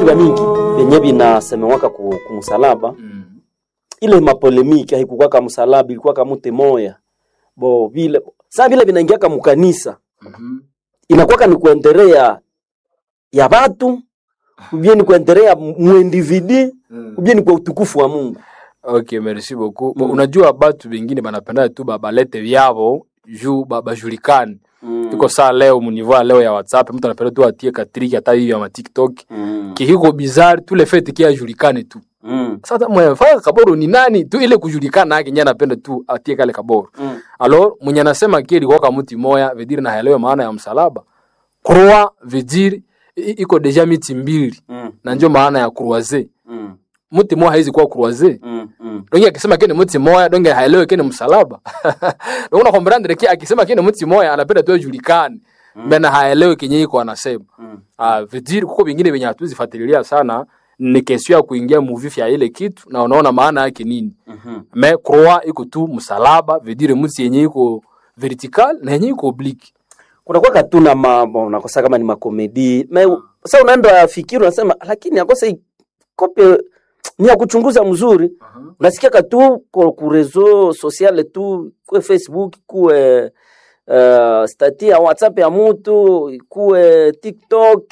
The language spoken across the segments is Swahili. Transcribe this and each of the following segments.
vya mingi vyenye vinasemewaka ku, kumsalaba Mm. ile mapolemiki haikukwaka msalaba ilikuwaka mute moya bo vile saa vile vinaingiaka mukanisa Mhm. inakwaka ni kuendelea ya batu ubie ni kuendelea muindividi Mm. ubie ni kwa utukufu wa Mungu Okay, merci beaucoup. Bo, Mm. unajua batu bengine banapenda tu ba- balete vyavo juu ba- bajulikane mm. iko saa leo munivoa leo ya whatsapp mtu anapenda tu atie katriki hata hiyo ya matiktok mm. kihiko bizarre tu le fait ki ajulikane tu mm. sasa mwefanya kaboro ni nani tu ile kujulikana yake nye anapenda tu atie kale kaboro mm. alors mwenye anasema ki ilikuwa muti moya vediri na haelewe maana ya msalaba croix vediri i- iko deja miti mbili mm. na njo maana ya croise mm. muti moya haizi kuwa croise mm. mm. donge akisema kene muti moya donge haelewe kene msalaba donge na kombrandre ki akisema kene muti moya anapenda tu ajulikane mbena haelewe kenye iko anasema mm. ah vidiri kuko vingine venye hatuzifuatilia sana ni kesio ya kuingia muvifi ya ile kitu na unaona maana yake nini Mhm. me croix iko tu msalaba vidire muti yenye iko vertical na yenye iko oblique kunakuwa katuna mambo unakosa kama ni makomedi me sa unaenda fikiri unasema lakini akosa hii kope ni ya kuchunguza mzuri unasikia katu ku ku reseau sociale tu kuwe facebook kuwe uh, stati ya whatsapp ya mutu ikuwe tiktok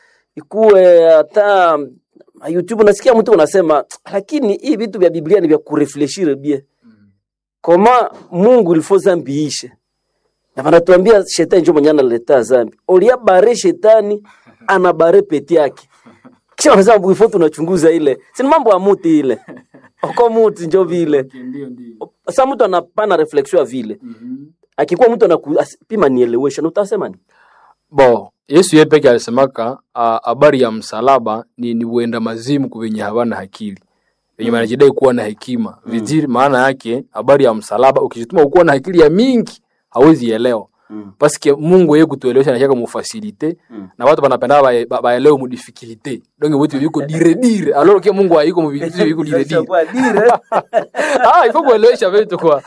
ikuwe hata youtube unasikia mtu unasema lakini hii vitu vya biblia ni vya kurefleshire bie koma mungu ilifo zambi ishe na vanatuambia shetani njo mwenye analeta zambi olia bare shetani ana bare peti yake kisha wanasema bwifo tunachunguza ile sini mambo ya muti ile oko muti njo vile sa mtu anapana reflexion ya vile akikuwa mtu anapima nielewesha na utasema ni bo yesu ye peke alisemaka ah, habari ya msalaba ni, ni uenda mazimu kuvenye havana akili venye wanajidai kuwa na hekima viziri maana yake habari ya msalaba ukijituma ukuwa na akili ya mingi hawezi elewa Mm. paske mungu ye kutuelewesha nashaka mufasilite Mm. na watu banapenda bae- ba- baelewe mudifikilite donge vitu viko dire dire alors ke mungu haiko muvitu viko dire dire ah ifo kuelewesha vitu kwa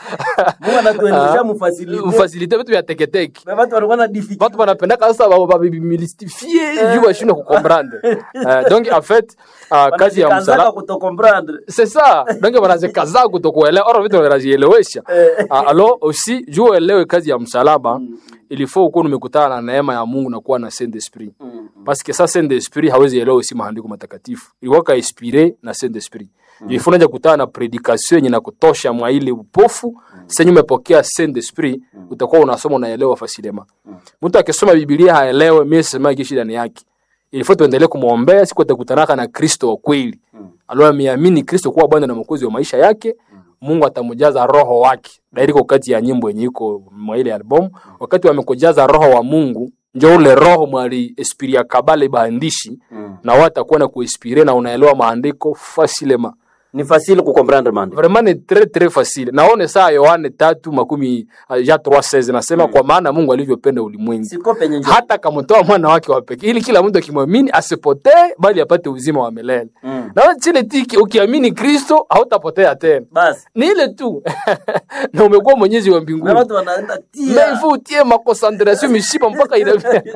Ah. mufasilite vitu vya teketeke watu wanapendaka sasa ba- ba- bimilstifie juu bashindwe kukomprendre Eh, donc en fait ah, kazi ya msalaba c'est ça donc wanazikaza kutokuelewa oro vitu wanazielewesha Ah, alors aussi juu uelewe kazi ya msalaba il faut ukuwa umekutana na neema ya Mungu na kuwa na Saint Esprit parce que ça Saint Esprit hawezi elewa usi maandiko matakatifu ilikuwa ka inspiré na Saint Esprit il faut unaja kutana na predication yenye na kutosha mwa ile upofu sasa umepokea Saint Esprit utakuwa unasoma unaelewa fasilema mtu akisoma Biblia haelewe mimi sema kishi ndani yake il faut tuendelee kumwombea siku atakutanaka na Kristo wa kweli alo ameamini Kristo kuwa Bwana na Mwokozi wa maisha yake Mungu atamjaza roho wake dairiko kati ya nyimbo yenye iko mwa ile album wakati wamekujaza roho wa Mungu njo ule roho mwali esprit ya kabale baandishi na watakuwa na kuinspire na unaelewa maandiko fasilema ni fasile kukomprendre mande vraiment ni très très facile naone saa Yohane tatu makumi ah, ja 3:16 nasema kwa maana Mungu alivyopenda ulimwengu siko penye njo hata akamtoa mwana wake wa pekee ili kila mtu akimwamini asipotee bali apate uzima wa milele Mm. na wewe chile tiki ukiamini Kristo hautapotea tena basi ni ile tu na umekuwa mwenyezi wa na mbinguni watu wanaenda mais tia il faut utie maconcentration mishipa mpaka ina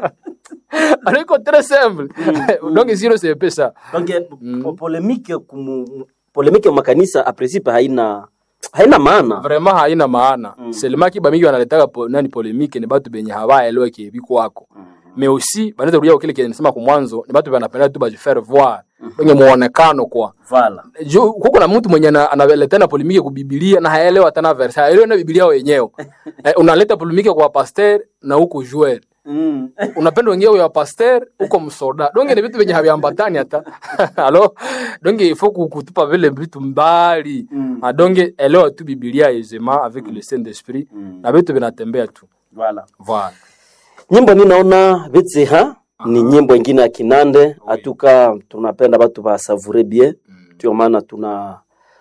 alors iko très simple donc sio c'est pesa donc po- polemike kumu polemike makanisa a principe haina haina maana vraiment haina maana mm. selema kiba mingi wanaletaka po, nani polemike ni batu benye hawaelewe kiebiku wako mais aussi banaweza kurudia kwa kile kile nisema kwa mwanzo ni batu banapenda tu bajifaire voir kwenye muonekano kwa vala juu kuko na mtu mwenye ana- analeta na polemike ku Biblia na haelewa tena verse haelewi na Biblia wenyewe eh, unaleta polemike kwa pasteur na huko joueur mm. unapenda wengine wa pasteur huko msoda donge ni vitu vyenye haviambatani hata alo donge il faut ku- kutupa vile vitu mbali Mm. Ah, donge elewa tu Biblia aisément avec le Saint Esprit na vitu vinatembea tu vala voilà nyimbo ninaona vitseha ni nyimbo ingine ya kinande atuka tunapenda batu basavure bien ndio maana tuna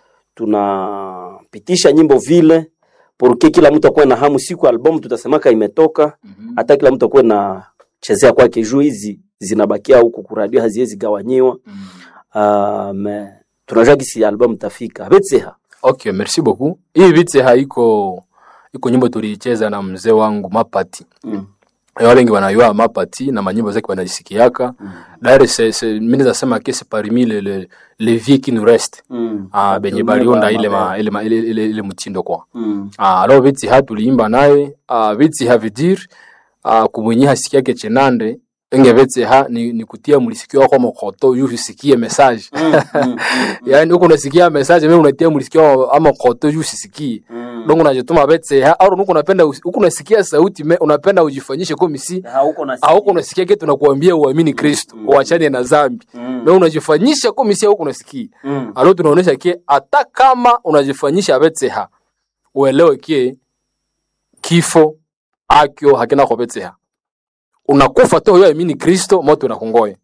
tunapitisha nyimbo vile porque kila mtu akuwe na hamu siku albamu tutasemaka imetoka hata kila mtu akuwe na chezea kwake juu hizi zinabakia huku kuradio haziwezi gawanyiwa uh, me tunajua gisi albamu tafika vitseha okay merci beaucoup hii vitse haiko iko nyimbo tuliicheza na mzee wangu Mapati mm. wale wengi wanayua mapati na manyimbo zake wanajisikiaka d'ailleurs c'est c'est mimi nasema que c'est parmi les les les vieux qui nous restent Mm. ah benye baliunda ile ma ile ma- ile ile, ile mtindo kwa Mm. ah alors viti ha tuliimba naye ah viti ha vidir ah kumwenye hasikiake chenande enge viti ha ni, ni kutia mulisikio wako mokoto yu usikie message Mm. yani huko unasikia message mimi unatia mulisikio ama koto yu usisikie Mm. donc unajituma viti ha au huko unapenda huko unasikia sauti me, unapenda ujifanyishe kama si Hauko na au unasikia kitu tunakuambia uamini Kristo uachane na dhambi Mm. na unajifanyisha kama si huko unasikia Mm. alo tunaonesha kie hata kama unajifanyisha betseha uelewe kie kifo akyo hakina kwa betseha unakufa tu wewe amini kristo moto unakungoya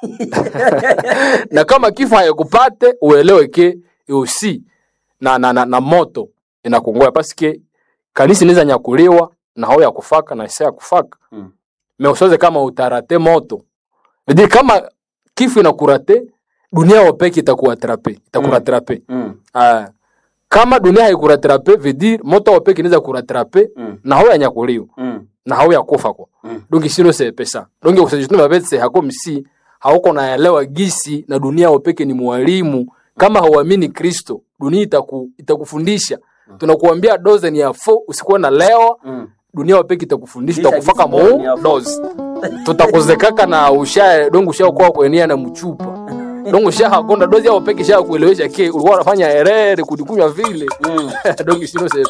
na kama kifo hayakupate uelewe ke usi na, na, na, na moto inakungoya paske kanisa inaweza nyakuliwa na hao ya kufaka na isa ya kufaka Mm. me usoze kama utarate moto Vidi kama kifo inakurate dunia wapeke itakuatrape itakuratrape Mm. Ah, kama dunia haikuratrape vedir moto wapeke inaweza kuratrape Mm. na hao yanyakuliwa Mm. na hao yakufa kwa Mm. donc sino se pesa donc usajituma betse hako msi hauko naelewa gisi na dunia wapeke ni mwalimu kama hauamini Kristo dunia itaku, itakufundisha tunakuambia doze ni ya fo usikuwe na leo Mm. dunia wapeke itakufundisha Kisha itakufaka gisi bora ni ya mu fo. doze tutakuzekaka na usha dongo usha kwa kuenia na mchupa dongo usha hakonda dozi yao peke sha kuelewesha ke ulikuwa unafanya herere kudikunywa vile Mm. dongo sino se